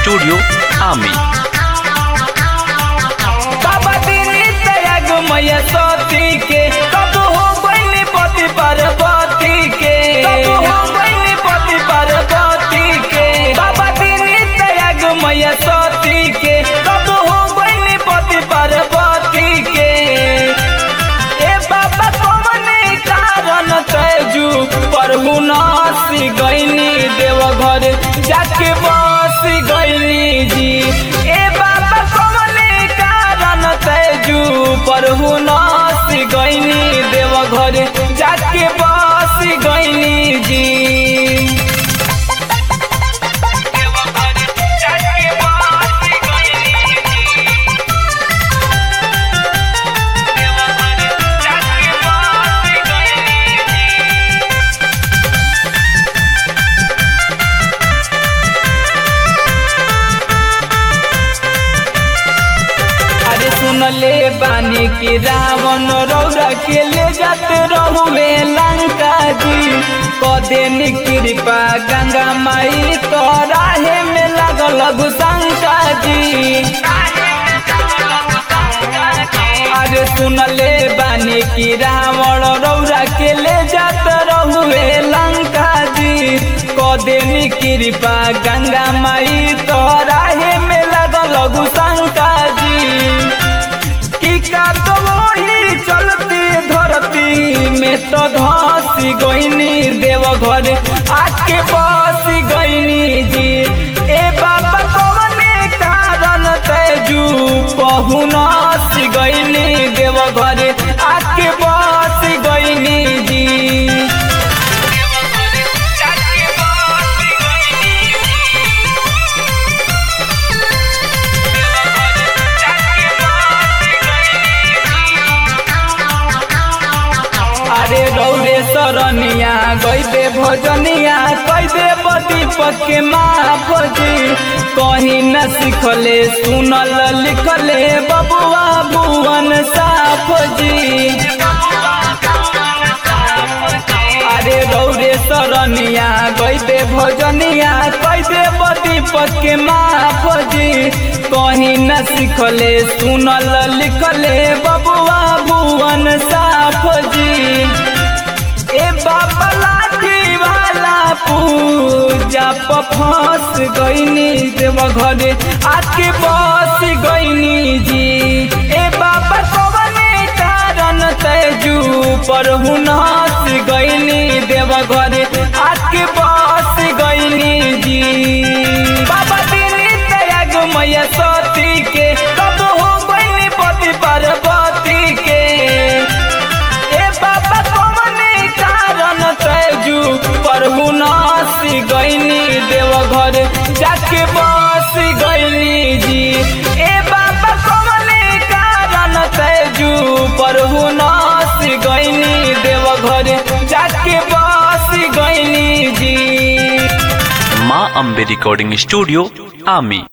studio आमी बाबा दिनी त्याग मैया सती के कब हो बनी पति पार्वती के कब हो बनी पति पार्वती के बाबा दिनी त्याग मैया सती के कब हो बनी पति पार्वती के ए बाबा कौने कारण तेजू प्रभु नासी गईनी देव घर जाके बस गईनी जी ए बाबा कौने कारण तेजू प्रभु नासी गईनी देव घर जाके बस गईनी जी देवघर जाके बस गईनी जी देवघर जाके बस गईनी जी अरे सुन ले बानी की रावण रौरा के ले जाते रहुए लंका जी कदे कृपा गंगा माई तोराहे में लगल घुसंका जी अरे सुन ले बानी की रावण रौरा के ले जात रहुए लंका जी कदे कृपा गंगा माई तोराहे में लगल घुसंका जी की का तो वही चलती धरती में तो धसी गईनी देव घर आके बस गईनी जी ए बाबा कौने कारण तेजू पहुनस गईनी देव घर आके बस गईनी जी अरे रौरे सरनिया गईबे भजनिया कैदे दीपक के माँ भजी कहीं न सिखले सुनल लिखले बबुआ भुवन साफ जी अरे रौरे सरनिया गईबे भजनिया कैदे दीपक के माँ भजी कहीं न सिखले सुनल लिखले बबुआ भुवन साफ जी ए बाबा लाठी वाला पूजा प फंस गईनी देव घरे आके बस गईनी जी ए बाबा कवने कारण तेजू पर हुनस गईनी देव घरे आके बस गईनी जी बाबा दिनी त्याग मैया सती के कब हो गईनी पति पार्वती के ए बाबा कौने कारण तेजू प्रभु नासी गईनी देव घर जाके बस गईनी जी ए बाबा कौने कारण तेजू प्रभु नासी गईनी देव घर जाके बस गईनी जी माँ अम्बे रिकॉर्डिंग स्टूडियो आमी